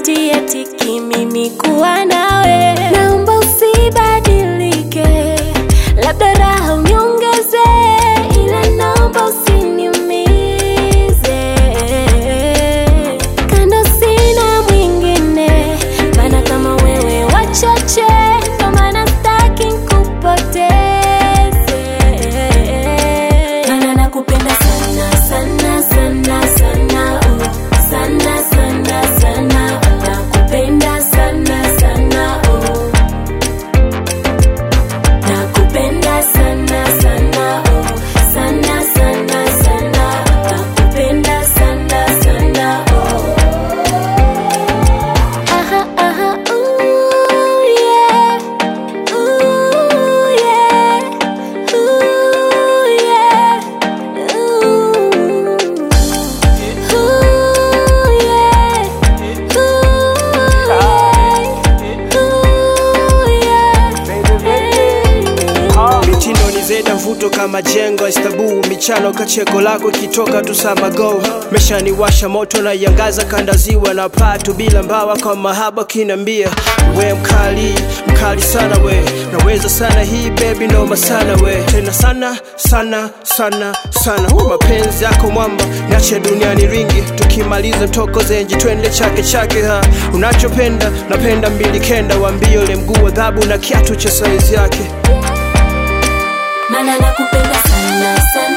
nitie tiki mimi kuwa nawe, naomba usibadilike, labda raha uniongeze, ila naomba usiniumize. Kando sina mwingine, maana kama wewe wachache, ndo maana staki nikupoteze, maana nakupenda sana sana sana sana oh. sana sana sana nakupenda sana sana oh. nakupenda sana sana oh. sana sana sana nakupenda sana sana oh. aha aha ooh yeah ooh yeah ooh yeah ooh yeah mitindo ni zeda mvuto kama jengo istabu michano kacheko lako ikitoka tu samago meshaniwasha moto na yangaza kandaziwa na patu bila mbawa kwa mahaba kinambia we mkali mkali sana we naweza sana hii baby noma sana we tena sana sana sana sana hu mapenzi yako mwamba niache duniani ringi tukimaliza toko zenji twende chake chake ha unachopenda napenda mbili kenda wambie ule mguu wa dhabu na kiatu cha saizi yake Mana nakupenda sana sana